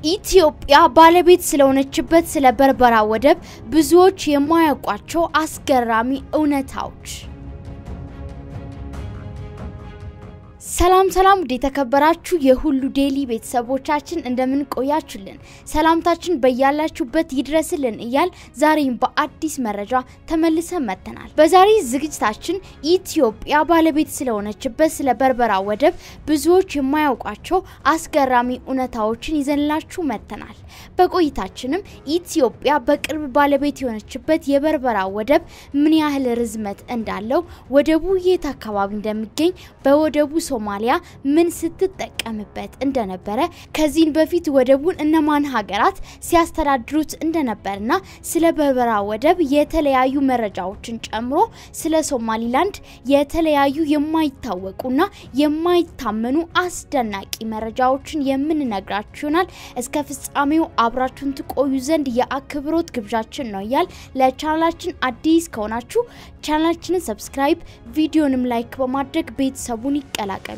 ኢትዮጵያ ባለቤት ስለሆነችበት ስለ በርበራ ወደብ ብዙዎች የማያውቋቸው አስገራሚ እውነታዎች። ሰላም ሰላም፣ ውድ የተከበራችሁ የሁሉ ዴይሊ ቤተሰቦቻችን እንደምን ቆያችሁልን? ሰላምታችን በያላችሁበት ይድረስልን እያል ዛሬም በአዲስ መረጃ ተመልሰን መጥተናል። በዛሬ ዝግጅታችን ኢትዮጵያ ባለቤት ስለሆነችበት ስለ በርበራ ወደብ ብዙዎች የማያውቋቸው አስገራሚ እውነታዎችን ይዘንላችሁ መጥተናል። በቆይታችንም ኢትዮጵያ በቅርብ ባለቤት የሆነችበት የበርበራ ወደብ ምን ያህል ርዝመት እንዳለው፣ ወደቡ የት አካባቢ እንደሚገኝ፣ በወደቡ ሶማሊያ ምን ስትጠቀምበት እንደነበረ ከዚህን በፊት ወደቡን እነማን ሀገራት ሲያስተዳድሩት እንደነበርና ስለ በርበራ ወደብ የተለያዩ መረጃዎችን ጨምሮ ስለ ሶማሊላንድ የተለያዩ የማይታወቁና የማይታመኑ አስደናቂ መረጃዎችን የምንነግራችሁ ይሆናል። እስከ ፍጻሜው አብራችሁን ትቆዩ ዘንድ የአክብሮት ግብዣችን ነው እያል ለቻናላችን አዲስ ከሆናችሁ ቻናላችንን ሰብስክራይብ፣ ቪዲዮንም ላይክ በማድረግ ቤተሰቡን ይቀላቀሉ።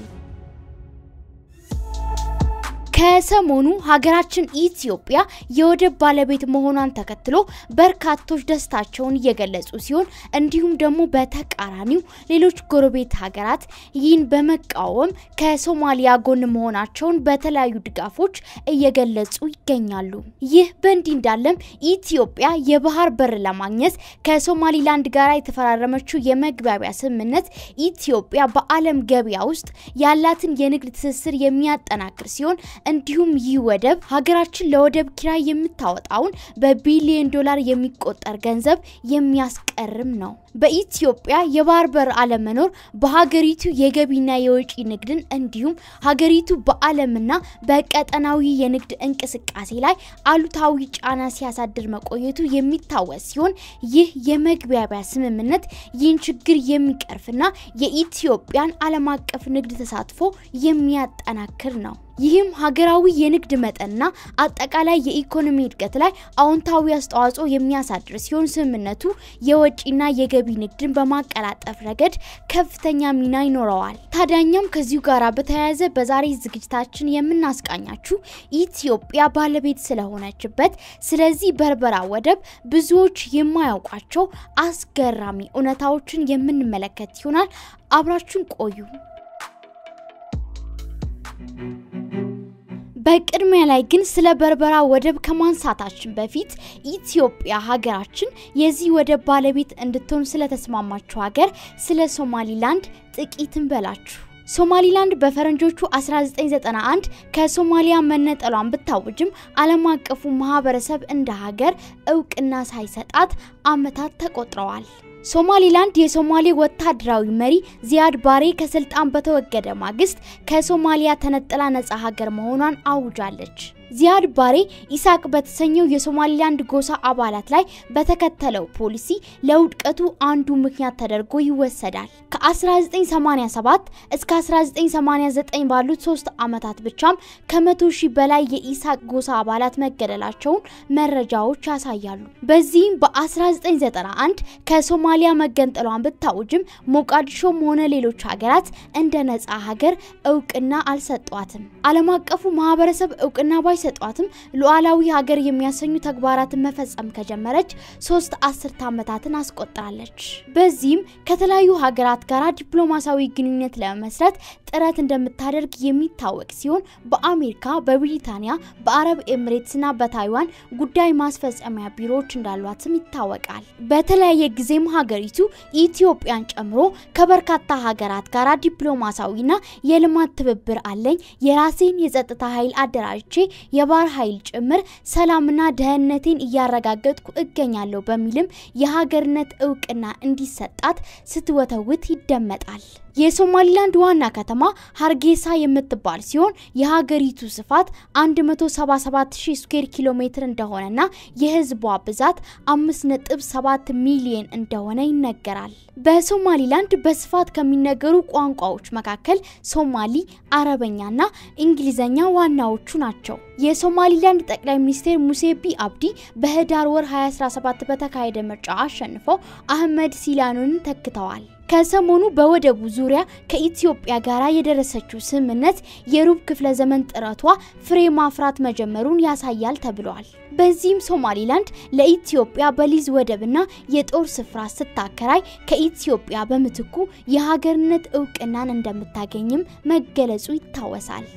ከሰሞኑ ሀገራችን ኢትዮጵያ የወደብ ባለቤት መሆኗን ተከትሎ በርካቶች ደስታቸውን እየገለጹ ሲሆን እንዲሁም ደግሞ በተቃራኒው ሌሎች ጎረቤት ሀገራት ይህን በመቃወም ከሶማሊያ ጎን መሆናቸውን በተለያዩ ድጋፎች እየገለጹ ይገኛሉ። ይህ በእንዲህ እንዳለም ኢትዮጵያ የባህር በር ለማግኘት ከሶማሊላንድ ጋር የተፈራረመችው የመግባቢያ ስምምነት ኢትዮጵያ በዓለም ገበያ ውስጥ ያላትን የንግድ ትስስር የሚያጠናክር ሲሆን እንዲሁም ይህ ወደብ ሀገራችን ለወደብ ኪራይ የምታወጣውን በቢሊዮን ዶላር የሚቆጠር ገንዘብ የሚያስቀርም ነው። በኢትዮጵያ የባህር በር አለመኖር በሀገሪቱ የገቢና የወጪ ንግድን እንዲሁም ሀገሪቱ በዓለምና በቀጠናዊ የንግድ እንቅስቃሴ ላይ አሉታዊ ጫና ሲያሳድር መቆየቱ የሚታወስ ሲሆን ይህ የመግባቢያ ስምምነት ይህን ችግር የሚቀርፍና የኢትዮጵያን ዓለም አቀፍ ንግድ ተሳትፎ የሚያጠናክር ነው። ይህም ሀገራዊ የንግድ መጠንና አጠቃላይ የኢኮኖሚ እድገት ላይ አዎንታዊ አስተዋጽኦ የሚያሳድር ሲሆን ስምምነቱ የወጪና የገቢ ንግድን በማቀላጠፍ ረገድ ከፍተኛ ሚና ይኖረዋል። ታዲያኛም ከዚሁ ጋር በተያያዘ በዛሬ ዝግጅታችን የምናስቃኛችሁ ኢትዮጵያ ባለቤት ስለሆነችበት ስለዚህ በርበራ ወደብ ብዙዎች የማያውቋቸው አስገራሚ እውነታዎችን የምንመለከት ይሆናል። አብራችሁን ቆዩ። በቅድሚያ ላይ ግን ስለ በርበራ ወደብ ከማንሳታችን በፊት ኢትዮጵያ ሀገራችን የዚህ ወደብ ባለቤት እንድትሆን ስለተስማማችው ሀገር ስለ ሶማሊላንድ ጥቂት እንበላችሁ። ሶማሊላንድ በፈረንጆቹ 1991 ከሶማሊያ መነጠሏን ብታውጅም ዓለም አቀፉ ማህበረሰብ እንደ ሀገር እውቅና ሳይሰጣት ዓመታት ተቆጥረዋል። ሶማሊላንድ የሶማሌ ወታደራዊ መሪ ዚያድ ባሬ ከስልጣን በተወገደ ማግስት ከሶማሊያ ተነጥላ ነጻ ሀገር መሆኗን አውጃለች። ዚያድ ባሬ ኢሳቅ በተሰኘው የሶማሊላንድ ጎሳ አባላት ላይ በተከተለው ፖሊሲ ለውድቀቱ አንዱ ምክንያት ተደርጎ ይወሰዳል። ከ1987 እስከ 1989 ባሉት ሶስት ዓመታት ብቻም ከመቶ ሺህ በላይ የኢሳቅ ጎሳ አባላት መገደላቸውን መረጃዎች ያሳያሉ። በዚህም በ1991 ከሶማሊያ መገንጠሏን ብታውጅም ሞቃዲሾም ሆነ ሌሎች ሀገራት እንደ ነጻ ሀገር እውቅና አልሰጧትም። ዓለም አቀፉ ማህበረሰብ እውቅና ባይሰጧትም ሉዓላዊ ሀገር የሚያሰኙ ተግባራትን መፈጸም ከጀመረች ሶስት አስርት ዓመታትን አስቆጥራለች። በዚህም ከተለያዩ ሀገራት ጋር ዲፕሎማሲያዊ ግንኙነት ለመመስረት ጥረት እንደምታደርግ የሚታወቅ ሲሆን በአሜሪካ፣ በብሪታንያ፣ በአረብ ኤምሬትስና በታይዋን ጉዳይ ማስፈጸሚያ ቢሮዎች እንዳሏትም ይታወቃል። በተለያየ ጊዜም ሀገሪቱ ኢትዮጵያን ጨምሮ ከበርካታ ሀገራት ጋር ዲፕሎማሲያዊና የልማት ትብብር አለኝ፣ የራሴን የጸጥታ ኃይል አደራጅቼ የባህር ኃይል ጭምር ሰላምና ደህንነቴን እያረጋገጥኩ እገኛለሁ በሚልም የሀገርነት እውቅና እንዲሰጣት ስትወተውት ይደመጣል። የሶማሊላንድ ዋና ከተማ ሀርጌሳ የምትባል ሲሆን የሀገሪቱ ስፋት 177000 ስኩዌር ኪሎ ሜትር እንደሆነና የህዝቧ ብዛት 5.7 ሚሊዮን እንደሆነ ይነገራል። በሶማሊላንድ በስፋት ከሚነገሩ ቋንቋዎች መካከል ሶማሊ፣ አረበኛና እንግሊዘኛ ዋናዎቹ ናቸው። የሶማሊላንድ ጠቅላይ ሚኒስትር ሙሴ ቢ አብዲ በህዳር ወር 2017 በተካሄደ ምርጫ አሸንፈው አህመድ ሲላኑን ተክተዋል። ከሰሞኑ በወደቡ ዙሪያ ከኢትዮጵያ ጋር የደረሰችው ስምምነት የሩብ ክፍለ ዘመን ጥረቷ ፍሬ ማፍራት መጀመሩን ያሳያል ተብሏል። በዚህም ሶማሊላንድ ለኢትዮጵያ በሊዝ ወደብና የጦር ስፍራ ስታከራይ ከኢትዮጵያ በምትኩ የሀገርነት እውቅናን እንደምታገኝም መገለጹ ይታወሳል።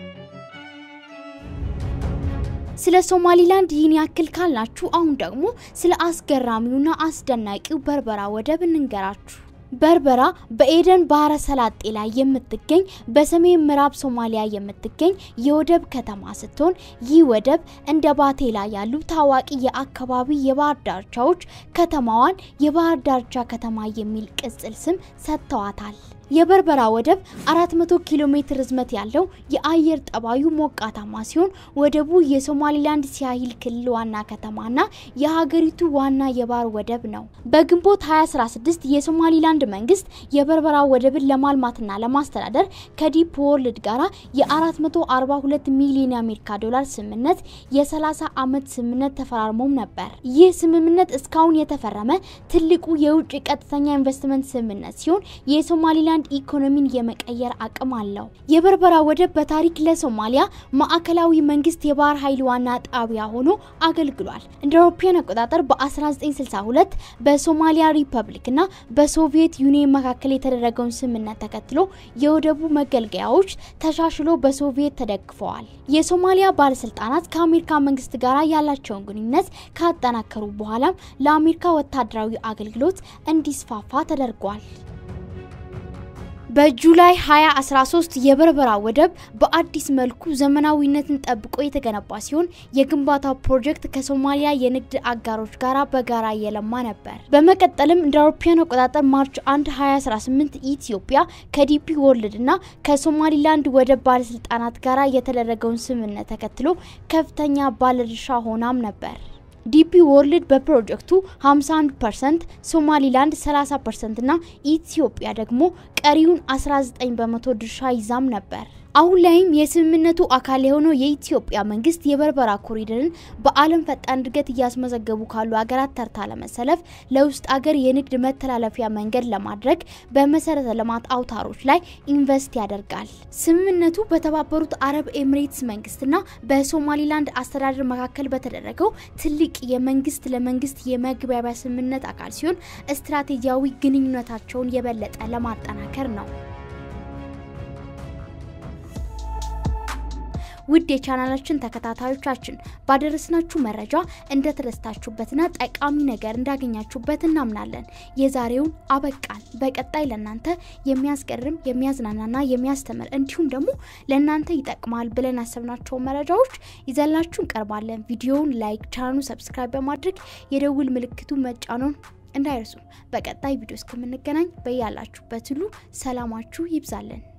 ስለ ሶማሊላንድ ይህን ያክል ካልናችሁ አሁን ደግሞ ስለ አስገራሚውና አስደናቂው በርበራ ወደብ እንንገራችሁ። በርበራ በኤደን ባህረ ሰላጤ ላይ የምትገኝ በሰሜን ምዕራብ ሶማሊያ የምትገኝ የወደብ ከተማ ስትሆን ይህ ወደብ እንደ ባቴላ ያሉ ታዋቂ የአካባቢ የባህር ዳርቻዎች ከተማዋን የባህር ዳርቻ ከተማ የሚል ቅጽል ስም ሰጥተዋታል። የበርበራ ወደብ 400 ኪሎ ሜትር ርዝመት ያለው የአየር ጠባዩ ሞቃታማ ሲሆን ወደቡ የሶማሊላንድ ሲያሂል ክልል ዋና ከተማና የሀገሪቱ ዋና የባህር ወደብ ነው። በግንቦት 2016 የሶማሊላንድ መንግስት የበርበራ ወደብን ለማልማትና ለማስተዳደር ከዲፕ ወርልድ ጋራ የ442 ሚሊዮን የአሜሪካ ዶላር ስምምነት የ30 ዓመት ስምምነት ተፈራርሞም ነበር። ይህ ስምምነት እስካሁን የተፈረመ ትልቁ የውጭ ቀጥተኛ ኢንቨስትመንት ስምምነት ሲሆን የሶማሊላንድ ኢኮኖሚን የመቀየር አቅም አለው። የበርበራ ወደብ በታሪክ ለሶማሊያ ማዕከላዊ መንግስት የባህር ኃይል ዋና ጣቢያ ሆኖ አገልግሏል። እንደ አውሮፓውያን አቆጣጠር በ1962 በሶማሊያ ሪፐብሊክ እና በሶቪየት ዩኒየን መካከል የተደረገውን ስምምነት ተከትሎ የወደቡ መገልገያዎች ተሻሽሎ በሶቪየት ተደግፈዋል። የሶማሊያ ባለስልጣናት ከአሜሪካ መንግስት ጋር ያላቸውን ግንኙነት ካጠናከሩ በኋላም ለአሜሪካ ወታደራዊ አገልግሎት እንዲስፋፋ ተደርጓል። በጁላይ 2013 የበርበራ ወደብ በአዲስ መልኩ ዘመናዊነትን ጠብቆ የተገነባ ሲሆን የግንባታው ፕሮጀክት ከሶማሊያ የንግድ አጋሮች ጋር በጋራ እየለማ ነበር። በመቀጠልም እንደ አውሮፓውያን አቆጣጠር ማርች 1 2018 ኢትዮጵያ ከዲፒ ወርልድ እና ከሶማሊላንድ ወደብ ባለስልጣናት ጋር የተደረገውን ስምምነት ተከትሎ ከፍተኛ ባለድርሻ ሆናም ነበር። ዲፒ ወርልድ በፕሮጀክቱ 51 ፐርሰንት፣ ሶማሊላንድ 30 ፐርሰንት እና ኢትዮጵያ ደግሞ ቀሪውን 19 በመቶ ድርሻ ይዛም ነበር። አሁን ላይም የስምምነቱ አካል የሆነው የኢትዮጵያ መንግስት የበርበራ ኮሪደርን በዓለም ፈጣን እድገት እያስመዘገቡ ካሉ ሀገራት ተርታ ለመሰለፍ ለውስጥ አገር የንግድ መተላለፊያ መንገድ ለማድረግ በመሰረተ ልማት አውታሮች ላይ ኢንቨስት ያደርጋል። ስምምነቱ በተባበሩት አረብ ኤሚሬትስ መንግስትና በሶማሊላንድ አስተዳደር መካከል በተደረገው ትልቅ የመንግስት ለመንግስት የመግባቢያ ስምምነት አካል ሲሆን ስትራቴጂያዊ ግንኙነታቸውን የበለጠ ለማጠናከር ነው። ውድ የቻናላችን ተከታታዮቻችን ባደረስናችሁ መረጃ እንደተደስታችሁበትና ጠቃሚ ነገር እንዳገኛችሁበት እናምናለን። የዛሬውን አበቃን። በቀጣይ ለእናንተ የሚያስገርም የሚያዝናናና የሚያስተምር እንዲሁም ደግሞ ለእናንተ ይጠቅማል ብለን ያሰብናቸው መረጃዎች ይዘላችሁ እንቀርባለን። ቪዲዮውን ላይክ፣ ቻናሉን ሰብስክራይብ በማድረግ የደውል ምልክቱ መጫኖን እንዳይረሱ። በቀጣይ ቪዲዮ እስከምንገናኝ በያላችሁበት ሁሉ ሰላማችሁ ይብዛለን።